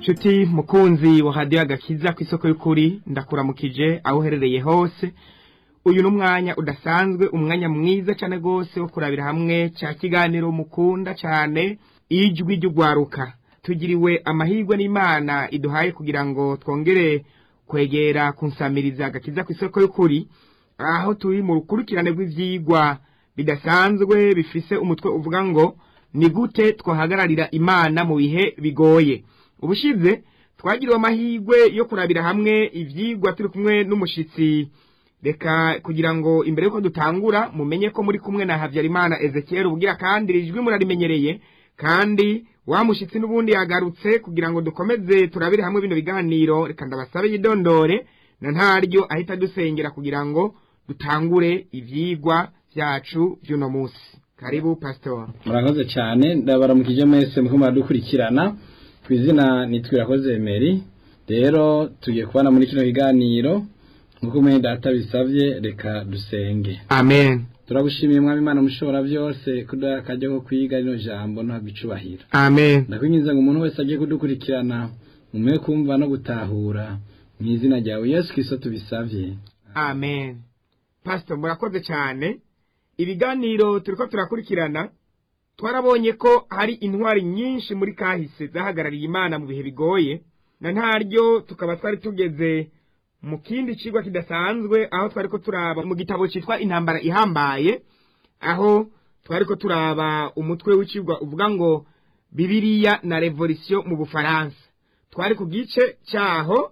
nshuti mukunzi wa hadiyo agakiza ku isoko y'ukuri ndakuramukije aho uherereye hose uyu ni umwanya udasanzwe umwanya mwiza cyane rwose wo kurabira hamwe cya kiganiro mukunda cyane ijwi ry'ugwaruka tugiriwe amahirwe n'imana iduhaye kugira ngo twongere kwegera kunsamiriza agakiza ku isoko y'ukuri aho turi mu rukurikirane rw'ibyigwa bidasanzwe bifise umutwe uvuga ngo ni gute twahagararira imana mu bihe bigoye ubushize twagiriwe amahirwe yo kurabira hamwe ibyigwa turi kumwe n'umushyitsi reka kugira ngo imbere y'uko dutangura mumenye ko muri kumwe na habyarimana ezekiel ubwira kandi iri jwi murarimenyereye kandi wa mushyitsi n'ubundi yagarutse kugira ngo dukomeze turabire hamwe bino biganiro reka ndabasabe yidondore na ntaryo ahita dusengera kugira ngo dutangure ibyigwa byacu by'uno munsi karibu pasitori murakoze cyane ndabaramukije mwese muko muradukurikirana ku izina nitwirakoze meri rero tugiye kubana muri kino kiganiro nk'uko mwene data bisabye reka dusenge amen turagushimiye mwami imana mushobora byose kuduha akajya ko kwiga rino jambo ntabwo icubahiro amen ndakwinjiza ngo umuntu wese agiye kudukurikirana umwe kumva no gutahura mu izina ryawe yesu kirisito tubisabye amen pastor murakoze cyane ibiganiro turiko turakurikirana twarabonye ko hari intwari nyinshi muri kahise zahagarariye imana mu bihe bigoye na ntaryo tukaba twari tugeze mu kindi kigwa kidasanzwe aho twari ko turaba mu gitabo cyitwa intambara ihambaye aho twari ko turaba umutwe w'ikigwa uvuga ngo bibiriya na revolisiyo mu bufaransa twari ku gice cyaho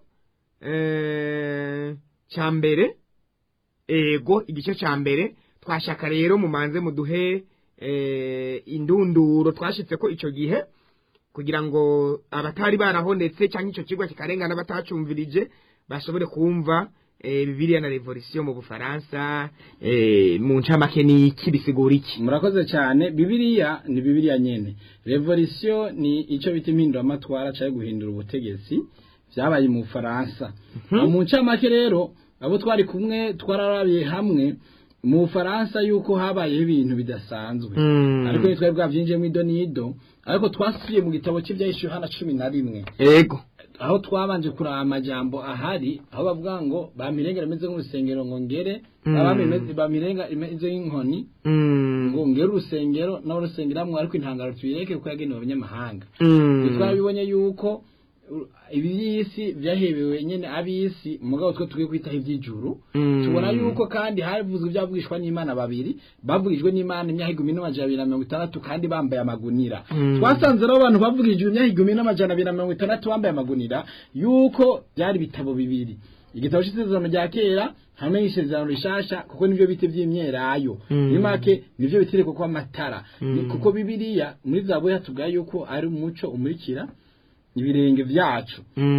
cya mbere ego igice cya mbere twashaka rero mumanze muduhe indunduro twashyitse ko icyo gihe kugira ngo abatari barahonetse cyangwa icyo kigo kikarengana batacumvirije bashobore kumva bibiriya na revolisiyo mu bufaransa mu ncamake ni iki bisigura iki murakoze cyane bibiriya ni bibiriya nyine revolisiyo ni icyo bita impinduramatwara cyangwa guhindura ubutegetsi byabaye mu bufaransa mu ncamake rero abo twari kumwe twararabiye hamwe mu bufaransa yuko habayeho ibintu bidasanzwe ariko twari bwabyinjiyemo ido n'ido ariko twasubiye mu gitabo cy'ibyahishuwe hano cumi na rimwe yego aho twabanje kuraba amajambo ahari aho bavuga ngo bamirengera imeze nk'urusengero ngo ngere bamirenga imeze nk'inkoni ngo ngere urusengero nawe rusengeramwo ariko intangaro tubireke kuko yagenewe abanyamahanga twabibonye yuko iby'isi byahebewe nyine ab'isi mugabo twe tugiye kwitaho iby'ijuru tubona yuko kandi havuzwe ibyavugishwa n'imana babiri bavugijwe n'imana imyaka igihumbi n'amajana abiri na mirongo itandatu kandi bambaye amagunira twasanze rero abantu bavugijwe imyaka igihumbi n'amajana abiri na mirongo itandatu bambaye amagunira yuko byari ibitabo bibiri igitabo cy'isezerano rya kera hamwe n'isezerano rishasha kuko nibyo biti by'imyelayo muri make nibyo bitire kuko amatara kuko bibiriya muri za boya tugaye yuko ari umuco umurikira ibirenge byacu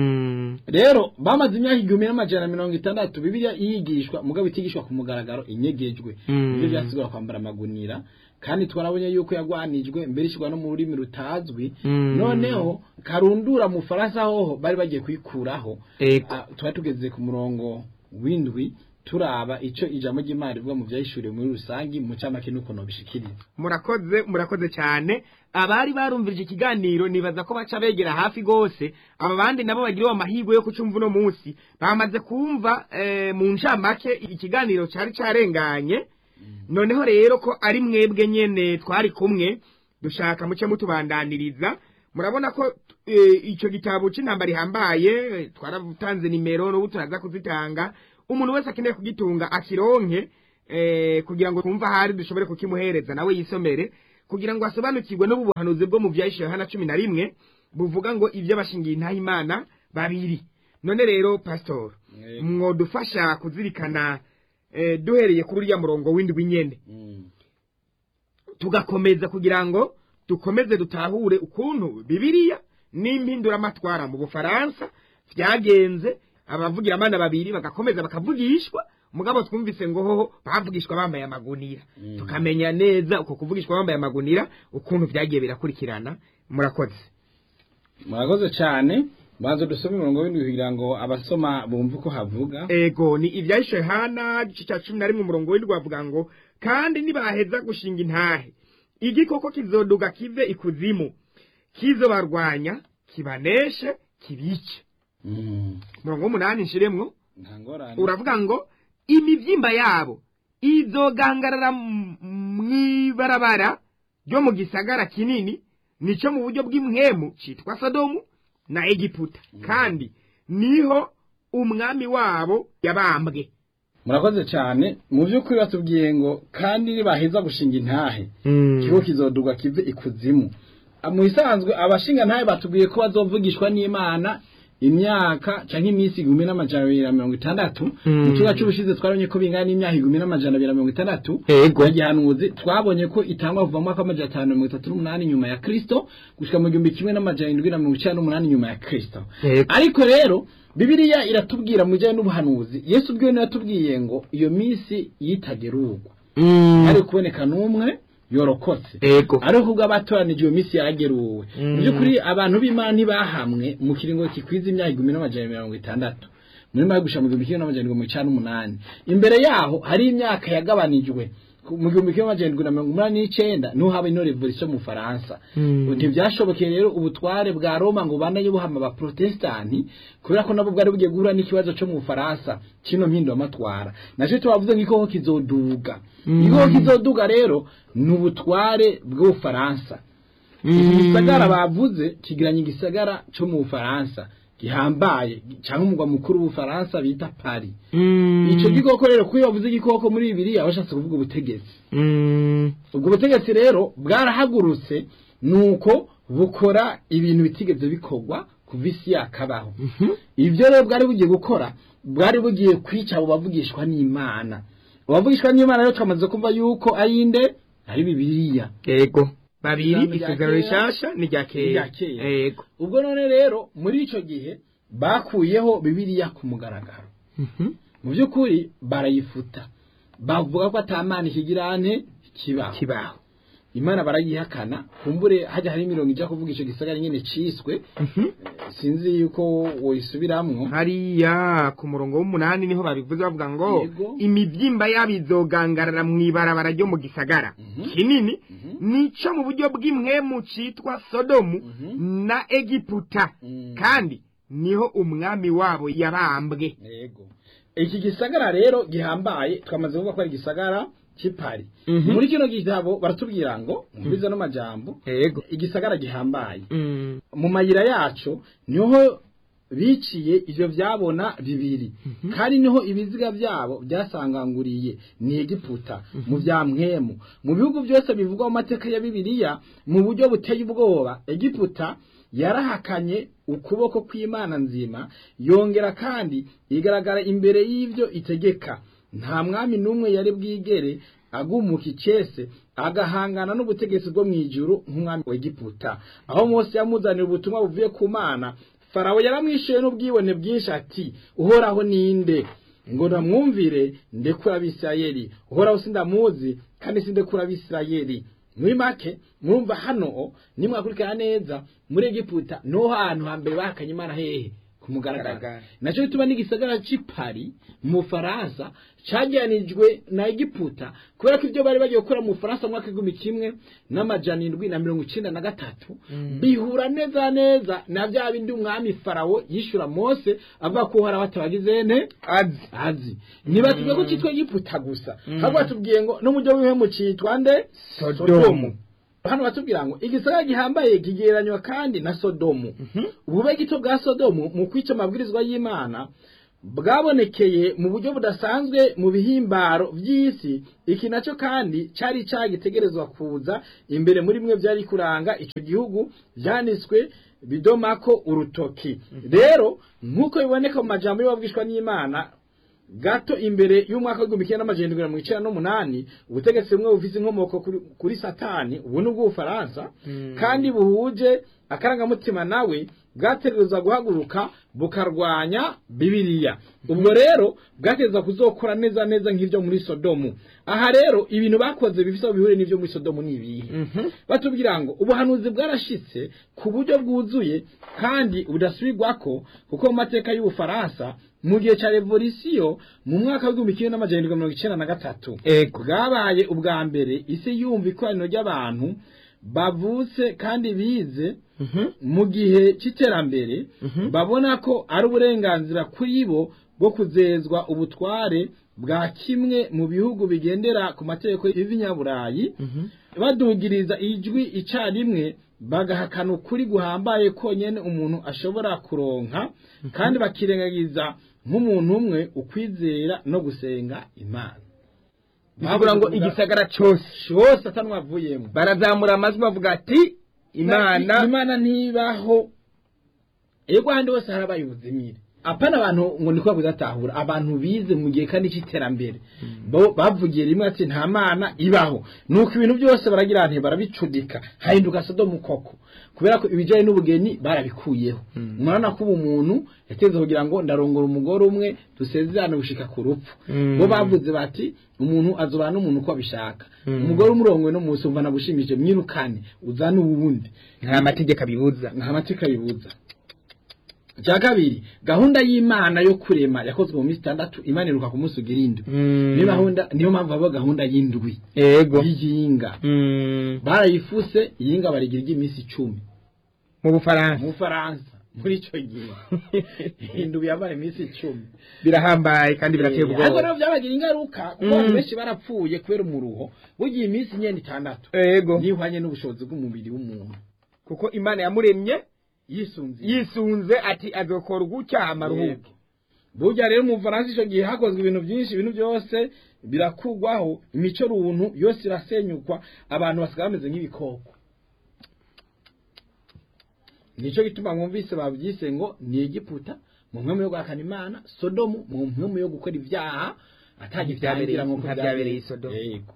rero bamaze imyaka igihumbi n'amajana mirongo itandatu bibiliya yigishwa mugabo itigishwa ku mugaragaro inyegejwe ibyo byasigura kwambara amagunira kandi twarabonye yuko yagwanijwe mbere ishyirwa no mu rurimi rutazwi noneho karundura mu faransa hoho bari bagiye kuyikuraho tuba tugeze ku murongo w'indwi turaba icyo ijambo ry'imana rivuga mu byayishuriwe muri rusange mu cyamake n'ukuntu bishikiriza murakoze murakoze cyane abari barumvirije ikiganiro nibaza ko baca begera hafi rwose aba bandi nabo bagiriwe amahirwe yo kucumva uno munsi bamaze kumva mu ncamake ikiganiro cyari cyarenganye noneho rero ko ari mwebwe nyine twari kumwe dushaka muce mutubandaniriza murabona ko icyo gitabo cy'intambara ihambaye twaratanze nimero n'ubu turaza kuzitanga umuntu wese akeneye kugitunga akironke kugira ngo twumve ahari dushobore kukimuhereza nawe yisomere kugira ngo asobanukirwe n'ubu buhanuzi bwo mu byayishyuwe hano cumi na rimwe buvuga ngo ibyo bashingiye intahimana babiri none rero pasitori mwodufasha kuzirikana duhereye kuri uriya murongo w'indwi nyine tugakomeza kugira ngo dukomeze dutahure ukuntu bibiriya n'impinduramatwara mu bufaransa byagenze abavugira abana babiri bagakomeza bakavugishwa mugabo twumvise ngo hoho bavugishwa bambaye amagunira tukamenya neza uko kuvugishwa bambaye amagunira ukuntu byagiye birakurikirana murakoze murakoze cyane banza dusome umurongo w'indwi kugira ngo abasoma bumve uko havuga ego ni ibyahishe hana igice cya cumi na rimwe umurongo w'indwi bavuga ngo kandi nibaheza gushinga intahe igikoko kizoduga kive ikuzimu kizobarwanya kibaneshe kibice Mm. mirongo umunani nshiremwo nta ngorane uravuga ngo imibyimba yabo izogangarara m- mw'ibarabara ryo mu gisagara kinini nico mu buryo bw'imwemu citwa sodomu na egiputa kandi niho umwami wabo yabambwe murakoze cyane mu by'ukuri batubwiye ngo kandi nibaheza gushinga intahe ikigo kizodurwa kive ikuzimu Ah, mu isanzwe abashinga ntahe batubwiye ko bazovugishwa n'imana imyaka canke iminsi igihumbi n'amajana abiri na mirongo itandatu Mm. mu kibuga c'ubushize twabonye ko bingana n'imyaka igihumbi n'amajana abiri na mirongo itandatu Ego. ya gihanuzi twabonye ko itangwa kuva mu mwaka w'amajana atanu na mirongo itatu n'umunani nyuma ya kristo gushika mu gihumbi kimwe n'amajana indwi na mirongo icenda n'umunani nyuma ya kristo Ego. ariko rero bibiliya iratubwira mu bijyanye n'ubuhanuzi yesu ubwiwe niwe yatubwiye ngo iyo minsi yitagerurwa hari kuboneka n'umwe yorokotse ego ariko ubwo abatoranije iyo minsi yarageruwe Mm. mu by'ukuri abantu b'imana ntibahamwe mu kiringo kikwiza imyaka igihumbi n'amajana mirongo itandatu muri mayo gushira mu gihumbi kimwe n'amajana mirongo icana n'umunani imbere yaho hari imyaka yagabanijwe Ku- mu gihumbi kimwe n'amajana na mirongo umunani n'icenda niho haba ino revolution mu faransa Mm. ntibyashobokeye rero ubutware bwa roma ngo banaye buhama abaprotestanti kubera ko nabo bwari bugiye guhura n'ikibazo cyo mu bufaransa kino mpinduwamatwara nacyo tubavuze ngo igikoko kizoduga Mm. igikoko kizoduga rero ni ubutware bw'ubufaransa iki gisagara bavuze kigiranye igisagara cyo mu bufaransa gihambaye cyangwa umugwa mukuru w'ubufaransa bita paris icyo gikoko rero kuko iyo bavuze igikoko muri bibiliya bashatse kuvuga ubutegetsi ubwo butegetsi rero bwarahagurutse nuko bukora ibintu bitigeze bikorwa kuva isi yakabaho ibyo rero bwari bugiye gukora bwari bugiye kwica abo bavugishwa n'imana abavugishwa n'imana rero twamaze kumva yuko ari inde ari bibiliya ego babiri Ijambo rya isezerano kera, rishasha n'irya n'irya kera kera. ego ubwo none rero muri icyo gihe bakuyeho bibiliya ku mugaragaro mu by'ukuri barayifuta bavuga ko atamana ikigirane kibaho kibaho imana barayihakana kumbure hajya hari imirongo ijya kuvuga icyo gisagara nyine ciswe sinzi yuko woyisubiramwo hariya ku murongo w'umunani niho babivuze bavuga ngo Yego. imibyimba yabo izogangarara mu ibarabara ryo mu gisagara Mhm. kinini Mhm. nico mu buryo bw'imwemu citwa sodomu Mhm. na egiputa Mm. kandi niho umwami wabo yabambwe yego iki gisagara rero gihambaye twamaze kuvuga ko ari igisagara cy'ipari Mhm. muri kino gitabo baratubwira ngo mubiza no majambo ego igisagara gihambaye Mm. mu mayira yacu niho biciye ivyo vyabona bibiri kandi niho ibiziga byabo byasanganguriye ni egiputa mu vya mwemu mu bihugu byose bivugwa mu mateka ya bibiliya mu buryo buteye ubwoba egiputa yarahakanye ukuboko kw'imana nzima yongera kandi igaragara imbere y'ivyo itegeka nta mwami n'umwe yari bwigere agumuka icese agahangana n'ubutegetsi bwo mu ijuru nk'umwami wa egiputa aho mose yamuzanira ubutumwa buvuye ku mana farawo yaramwishuye n'ubwibone bwinshi ati uhoraho ninde ngo namwumvire ndekura abisirayeli uhoraho sindamuzi kandi sindekura abisirayeli muri make murumva hano nimwakurikirana neza muri egiputa niho hantu hambere bahakanye imana hehe ku mugaragaro Mugaragaro. nacyo bituma n'igisagara c'ipari mu bufaransa cagiranijwe na egiputa kubera ko ibyo bari bagiye gukora mu bufaransa mu mwaka w'igihumbi kimwe n'amajana indwi na mirongo icenda na gatatu Mm. bihura neza neza na bya bindi umwami farawo yishura mose avuga ko uhoraho atabagize ne azi azi ntibatubwiye ko cyitwa egiputa gusa Mm. ahubwo batubwiye ngo n'umujyi w'ibihemu cyitwa nde Sodomu. hano batubwira ngo igisagara gihambaye kigereranywa kandi na sodomu ubube gito bwa sodomu mu kwica amabwirizwa y'imana bwabonekeye mu buryo budasanzwe mu bihimbaro by'isi iki nacyo kandi cyari cyagitegerezwa kuza imbere muri bimwe byari kuranga icyo gihugu byanditswe bidomako urutoki rero nk'uko biboneka mu majambo y'ababwishwa n'imana gato imbere y'umwaka w'igihumbi kimwe n'amajana indwi na mirongo icenda n'umunani ubutegetsi bumwe bufise inkomoko kuri, kuri satani ubu ni ubw'ubufaransa Mm. kandi buhuje akarangamutima nawe bwategerezwa guhaguruka bukarwanya bibiliya ubwo rero bwategerezwa kuzokora neza neza nk'ibyo muri sodomu aha rero ibintu bakoze bifise aho bihure n'ibyo muri sodomu ni ibihe Mhm. batubwira ngo ubuhanuzi bwarashitse ku buryo bwuzuye kandi budasubirwako kuko mu mateka y'ubufaransa mu gihe cya revolisiyo mu mwaka w'igihumbi kimwe n'amajana indwi mirongo icenda na gatatu ego bwabaye ubwa mbere isi yumva ikoraniro ry'abantu bavutse kandi bize mu gihe cy'iterambere babona ko ari uburenganzira kuri bo bwo kuzezwa ubutware bwa kimwe mu bihugu bigendera ku mategeko y'ibinyaburayi badugiriza ijwi icyarimwe bagahakana ukuri guhambaye konyine umuntu ashobora kuronka kandi bakirengagiza nk'umuntu umwe ukwizera no gusenga imana bivuga ngo igisagara cyose cyose atanwavuyemo barazamura amajwi bavuga ati imana imana ntibaho ego ahandi hose harabaye ubuzimire apana abantu ngo ni kuba kudatahura abantu bize mu gihe kandi cy'iterambere bavugiye rimwe ati nta mana ibaho nuko ibintu byose baragira nti barabicudika hahinduka sodomu koko kubera ko ibijyanye n'ubugeni barabikuyeho murabona ko ubu muntu yateze kugira ngo ndarongora umugore umwe dusezerane gushika ku rupfu bo bavuze bati umuntu azobana n'umuntu uko abishaka umugore umurongo no munsi umva nagushimije mwirukane uzane uwundi nta mategeko abibuza nta mategeko abibuza cya kabiri gahunda y'imana yo kurema yakozwe mu minsi itandatu imana iruka ku munsi ugira indwi niyo mpamvu haba gahunda y'indwi yego y'iyinga barayifuse iyinga barigira iry'iminsi icumi mu bufaransa mu bufaransa muri icyo gihe indwi yabaye iminsi icumi birahambaye kandi birateye ubwoba ariko rero byabagira ingaruka kuko abantu benshi barapfuye kubera umuruho bugiye iminsi inyenda itandatu yego nihwanye n'ubushobozi bw'umubiri w'umuntu kuko imana yamuremye yisunze yisunze ati azokora gutya amaruhuko burya rero mu Faransa icyo gihe hakozwe ibintu byinshi ibintu byose birakugwaho imico runtu yose irasenyukwa abantu basigaye bameze nk'ibikoko nicyo gituma mwumvise babyise ngo ni Egiputa mu mpemu yo guhakana imana sodomu mu mpemu yo gukora ibyaha atagibyabereye nk'uko byabereye isodomu yego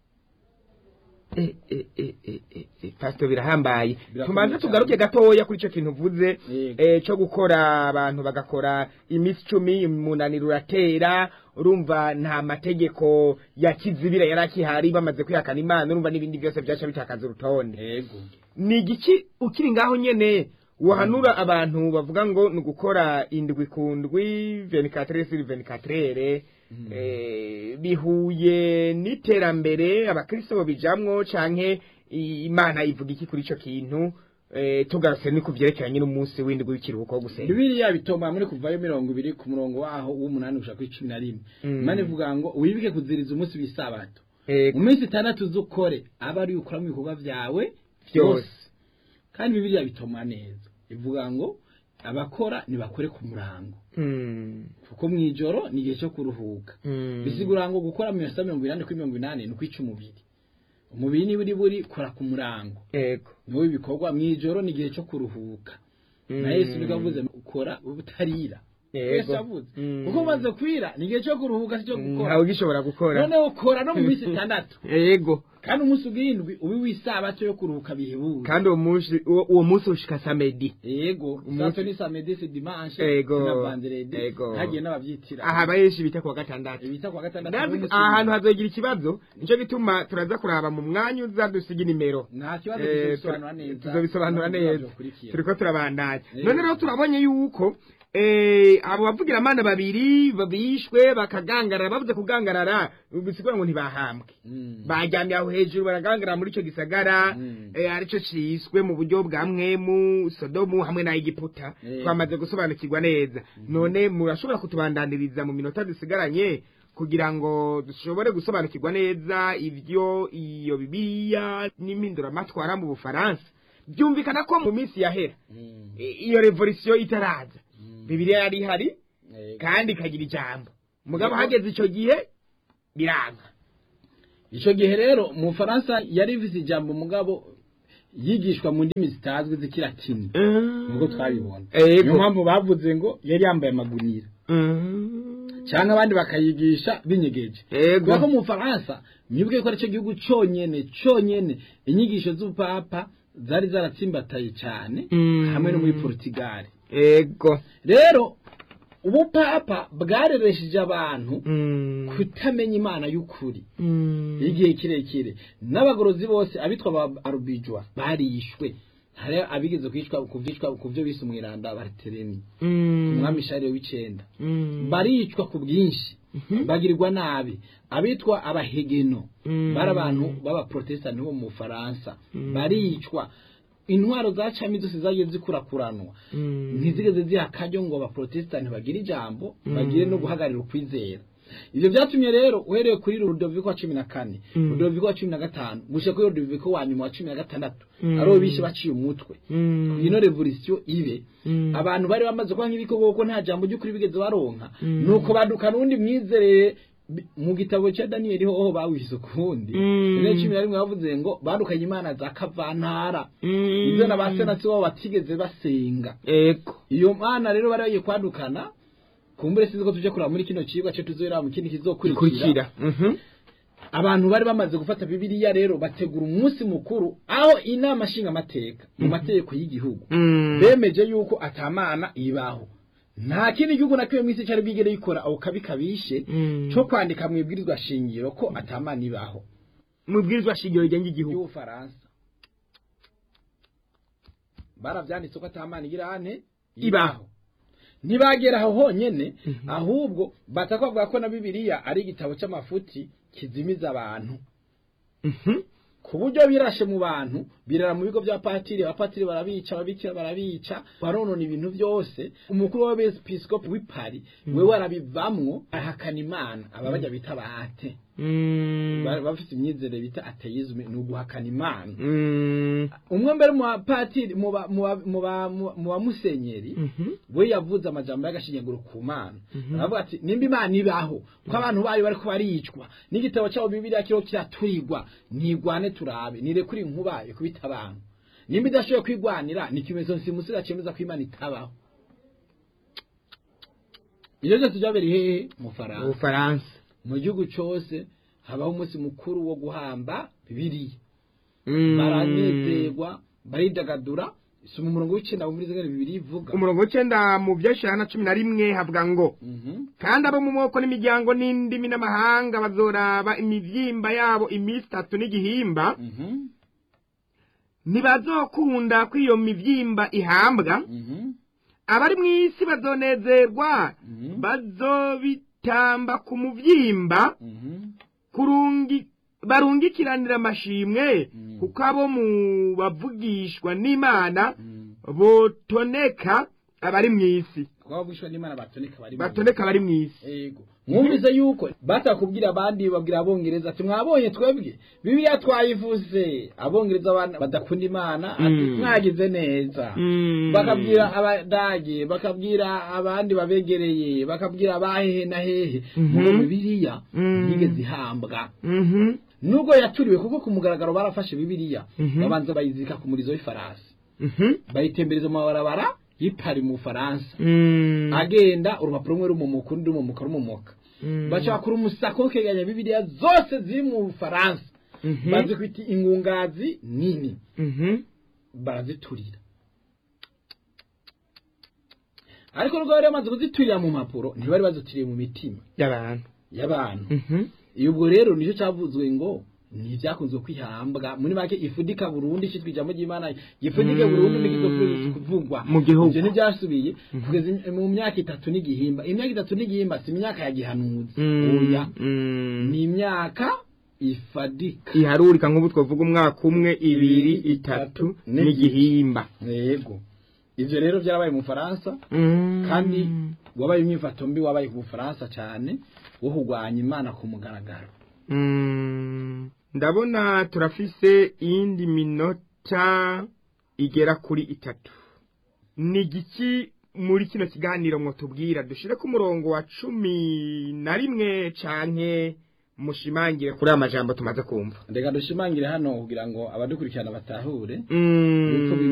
pasito birahambaye tumanze tugaruke gatoya kuri icyo kintu uvuze cyo gukora abantu bagakora iminsi icumi umunaniro uratera urumva nta mategeko ya kizibira yari akihari bamaze kwihakana imana urumva n'ibindi byose byaca bitakaza urutonde ni igiki ukiri ngaho nyine wahanura abantu bavuga ngo ni ugukora indwi ku ndwi venikatere siri venikatere bihuye n'iterambere abakristo bijamwo canke imana ivuga iki kuri ico kintu tugarutse ni ku byerekeranye n'umunsi w'indwi w'ikiruhuko wo gusenga bibiliya bitoma muri kuvayo mirongo ibiri ku murongo waho w'umunani gushaka kuri cumi na rimwe imana ivuga ngo wibuke kuziriza umunsi w'isabato mu minsi itandatu z'ukore aba ari ukoramo ibikorwa byawe byose kandi bibiliya bitoma neza ivuga ngo abakora ntibakore ku murango kuko mu ijoro ni igihe cyo kuruhuka bisigura ngo gukora mu minota mirongo inani kuri mirongo inani ni ukwica umubiri umubiri niba uri buri kora ku murango niwo bikorwa mu ijoro ni igihe cyo kuruhuka na yesu nibwo avuze ukora ubutarira wese avuze kuko umaze kwira ni igihe cyo kuruhuka si cyo gukora ntawe ugishobora gukora noneho ukora no mu minsi itandatu yego kandi umunsi ugindwi ubi w'isabato yo kuruhuka bihebuje kandi uwo munsi uwo munsi ushika samedi yego sato ni samedi se dimanche yego na vendredi yego hagiye n'abavyitira aha benshi bita kuwa gatandatu bita kuwa gatandatu ndazi ahantu hazogira ikibazo nico gituma turaza kuraba mu mwanya uza dusiga nimero nta kibazo tuzobisobanura neza tuzobisobanura neza turiko turabandanya none rero turabonye yuko abo bavugira amana babiri bishwe bakagangarara bavuze kugangarara bisigura ngo ntibahambwe bajyamye aho hejuru baragangarara muri icyo gisagara aricyo ciswe mu buryo bwa mwemu sodomu hamwe na egiputa twamaze gusobanukirwa neza none murashobora kutubandaniriza mu minota dusigaranye kugira ngo dushobore gusobanukirwa neza ibyo iyo bibiliya n'impinduramatwara mu bufaransa byumvikana ko mu minsi yahera iyo revolisiyo itaraza bibiliya yari ihari kandi ikagira ijambo mugabo hageze icyo gihe biranga icyo gihe rero mu bufaransa yari ifite ijambo mugabo yigishwa mu ndimi zitazwi z'ikiratini nubwo twabibona niyo mpamvu bavuze ngo yari yambaye amagunira cyangwa abandi bakayigisha binyegeje kubera ko mu bufaransa mwibuke ko aricyo gihugu cyonyine cyonyine inyigisho z'ubupapa zari zaratsimbataye cyane hamwe no muri porutigali ego rero ubupapa bwareresheje abantu kutamenya imana y'ukuri igihe kirekire n'abagorozi bose abitwa ba arubijwa barishwe hari abigeze kwicwa kuvyicwa ku byo bise umwiranda baritereni ku mwami shariyo w'icenda baricwa ku bwinshi bagirirwa nabi abitwa abahegeno bari abantu b'abaprotestani bo mu Faransa baricwa intwaro za cami zose zagiye zikurakuranwa ntizigeze ziha akaryo ngo abaprotesitanti bagire ijambo bagire no guhagararira ukwizera ivyo vyatumye rero uhereye kuri Rudoviko wa cumi na kane Rudoviko wa cumi na gatanu gushika kuri Rudoviko wa nyuma wa cumi na gatandatu aribo bishe baciye umutwe ino revolisiyo ibe abantu bari bamaze kuba nk'ibikoko kuko nta jambo ry'ukuri bigeze baronka nuko baduka n'undi mwizerere bi- mu gitabo cya daniyeli hoho bawise ukundi rero cumi na rimwe bavuze ngo badukanye imana za kavantara ibyo na ba senatsi babo batigeze basenga ego iyo mana rero bari bagiye kwadukana kumbure sinzi ko tuje kuraba muri kino cigwa cyo tuzohera mu kindi kizokurikira kurikira Mhm. abantu bari bamaze gufata bibiliya rero bategura umunsi mukuru aho inama nshingamateka mu mategeko y'igihugu Mm. bemeje yuko atamana ibaho nta kindi gihugu na kimwe mw'isi cyari bwigere gikora ako kabi kabishe Mm. cyo kwandika mu ibwirizwa shingiro ko atamana ibaho mu bwirizwa shingiro rigenga igihugu y'ubufaransa baravyanditse ko atamana igira ane Ibaho. ntibagera aho honyene ahubwo bataka bavuga ko na bibiliya ari igitabo c'amafuti kizimiza abantu Mhm. ku buryo birashe mu bantu birara mu bigo bya patiri abapatiri barabica ababikira barabica baronona ibintu byose umukuru w'abepiskopi w'i Paris we warabivamwo ahakana imana aba bajya bita bahate Mm. Ba- bafite imyizerere bita ateisme ni uguhakana imana Mm. umwe mbere mu bapatiri mu ba- mu ba- mu ba- mu- mu bamusenyeri Mhm. we yavuze amajambo y'agashinyaguro ku mana Mhm. aravuga ati nimba imana ibaho ko abantu bayo bariko baricwa n'igitabo cyabo bibiliya kiriho kiraturirwa ntigwane turabe nirekure inkuba ikubita abantu nimba idashoboye kwigwanira ni ikimenyetso nsimusira cemeza ko imana itabaho ibyo byose byabereye hehe mu faransa ubufaransa mu gihugu cyose habaho umunsi mukuru wo guhamba bibiliya Mm. baranezerwa baridagadura soma umurongo w'icenda muri zimwe bibiri ivuga umurongo w'icenda mu vyeshana na cumi na rimwe havuga ngo Mhm. kandi abo mu moko n'imiryango n'indimi n'amahanga bazoraba imivyimba yabo iminsi itatu n'igihimba Mhm. ntibazokunda ko iyo mivyimba ihambwa Mhm. abari mw'isi bazonezerwa Mhm. bazobitamba ku muvyimba Mhm. kurungi barungikiranira amashimwe Mm. kuko abo mu bavugishwa n'imana Mhm. botoneka abari mw'isi kuko abavugishwa n'imana batoneka bari mu- batoneka abari mw'isi Ego. mwumvise yuko batakubwira abandi babwira abongereza ati mwabonye twebwe bibiliya twayivuze abongereza abana badakunda imana ati Mm. mwagize neza Mm. bakabwira abadage bakabwira abandi babegereye bakabwira abahehe na hehe Mhm. muri bibiliya Mm. yigeze ihambwa Mhm. nubwo yaturiwe kuko ku mugaragaro barafashe bibiliya Mhm. babanza bayizika ku murizo w'ifarasi Mhm. bayitembereza mu mabarabara y'ipari mu bufaransa Mm. agenda urupapuro rumwe rumumuka urundi rumumuka rumumuka Mm. bacakura umusako w'ikegeranya bibiliya zose ziri mu bufaransa Mhm. bazikwita ingungazi nini Mhm. baraziturira ariko nubwo bari bamaze kuziturira mu mpapuro ntibari bazituriye mu mitima y'abantu y'abantu Mhm. iyo ubwo rero nicyo cyavuzwe ngo ntibyakunze kwihambwa muri make ifudika burundu ishyitwa ijambo ry'imana gifudike Mm. burundu n'ikizofuza kuvugwa Mu gihugu. ibyo ntibyasubiye kugeza im- mu myaka itatu n'igihimba imyaka itatu n'igihimba si imyaka ya gihanuzi Mm. oya Mm. ni imyaka ifadika iharurika nk'ubu twavuga umwaka umwe ibiri itatu n'igihimba yego ivyo rero byarabaye mu Faransa Mm. kandi wabaye imyifato mbi wabaye ku Bufaransa cyane wo kurwanya imana ku mugaragaro Mm. ndabona turafise iyindi minota igera kuri itatu ni igiki muri kino kiganiro mwotubwira dushire ku murongo wa cumi na rimwe canke mushimangire kuri aya majambo tumaze kumva reka dushimangire hano kugira ngo abadukurikirana batahure Mm. yuko